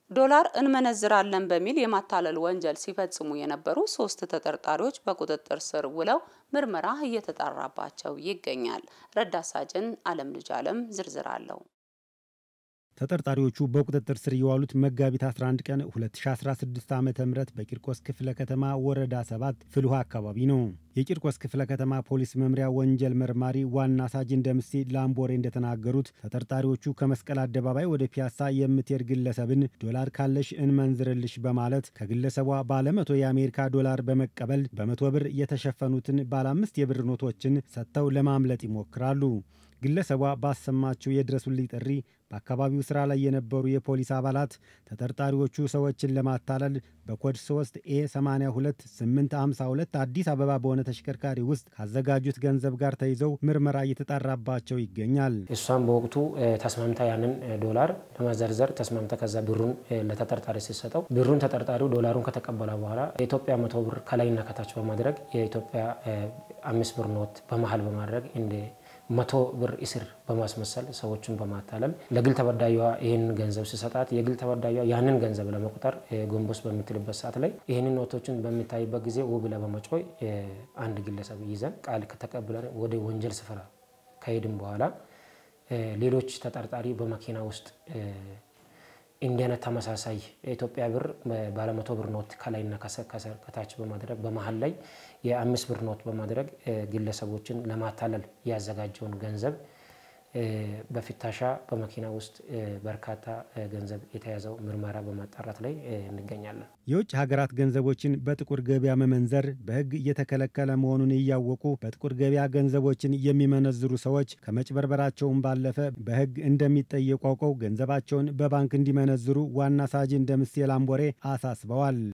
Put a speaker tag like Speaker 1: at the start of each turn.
Speaker 1: ዶላር እንመነዝራለን በሚል የማታለል ወንጀል ሲፈጽሙ የነበሩ ሶስት ተጠርጣሪዎች በቁጥጥር ስር ውለው ምርመራ እየተጣራባቸው ይገኛል። ረዳት ሳጅን አለም ልጅ አለም ዝርዝር አለው።
Speaker 2: ተጠርጣሪዎቹ በቁጥጥር ስር የዋሉት መጋቢት 11 ቀን 2016 ዓ ም በቂርቆስ ክፍለ ከተማ ወረዳ 7 ፍልውሃ አካባቢ ነው። የቂርቆስ ክፍለ ከተማ ፖሊስ መምሪያ ወንጀል መርማሪ ዋና ሳጅን ደምሴ ላምቦሬ እንደተናገሩት ተጠርጣሪዎቹ ከመስቀል አደባባይ ወደ ፒያሳ የምትሄድ ግለሰብን ዶላር ካለሽ እንመንዝርልሽ በማለት ከግለሰቧ ባለ መቶ የአሜሪካ ዶላር በመቀበል በመቶ ብር የተሸፈኑትን ባለ አምስት የብር ኖቶችን ሰጥተው ለማምለጥ ይሞክራሉ። ግለሰቧ ባሰማችው የድረሱልኝ ጥሪ በአካባቢው ስራ ላይ የነበሩ የፖሊስ አባላት ተጠርጣሪዎቹ ሰዎችን ለማታለል በኮድ 3 ኤ 82 852 አዲስ አበባ በሆነ ተሽከርካሪ ውስጥ ካዘጋጁት ገንዘብ ጋር ተይዘው ምርመራ እየተጣራባቸው ይገኛል።
Speaker 3: እሷም በወቅቱ ተስማምታ ያንን ዶላር ለመዘርዘር ተስማምታ ከዛ ብሩን ለተጠርጣሪ ሲሰጠው ብሩን ተጠርጣሪው ዶላሩን ከተቀበለ በኋላ የኢትዮጵያ መቶ ብር ከላይና ከታች በማድረግ የኢትዮጵያ አምስት ብር ኖት በመሀል በማድረግ እንደ መቶ ብር እስር በማስመሰል ሰዎችን በማታለል ለግል ተበዳዩዋ ይህንን ገንዘብ ሲሰጣት የግል ተበዳዩዋ ያንን ገንዘብ ለመቁጠር ጎንበስ በምትልበት ሰዓት ላይ ይህንን ኖቶችን በሚታይበት ጊዜ ውብ ብላ በመጮይ አንድ ግለሰብ ይዘን ቃል ከተቀብለን ወደ ወንጀል ስፍራ ከሄድን በኋላ ሌሎች ተጠርጣሪ በመኪና ውስጥ እንዲህ አይነት ተመሳሳይ የኢትዮጵያ ብር ባለመቶ ብር ኖት ከላይና ከታች በማድረግ በመሀል ላይ የአምስት ብር ኖት በማድረግ ግለሰቦችን ለማታለል ያዘጋጀውን ገንዘብ በፍተሻ በመኪና ውስጥ በርካታ ገንዘብ የተያዘው ምርመራ በማጣራት ላይ እንገኛለን።
Speaker 2: የውጭ ሀገራት ገንዘቦችን በጥቁር ገበያ መመንዘር በሕግ እየተከለከለ መሆኑን እያወቁ በጥቁር ገበያ ገንዘቦችን የሚመነዝሩ ሰዎች ከመጭበርበራቸውን ባለፈ በሕግ እንደሚጠየቁ አውቀው ገንዘባቸውን በባንክ እንዲመነዝሩ ዋና ሳጅን ደምሴ ላምቦሬ አሳስበዋል።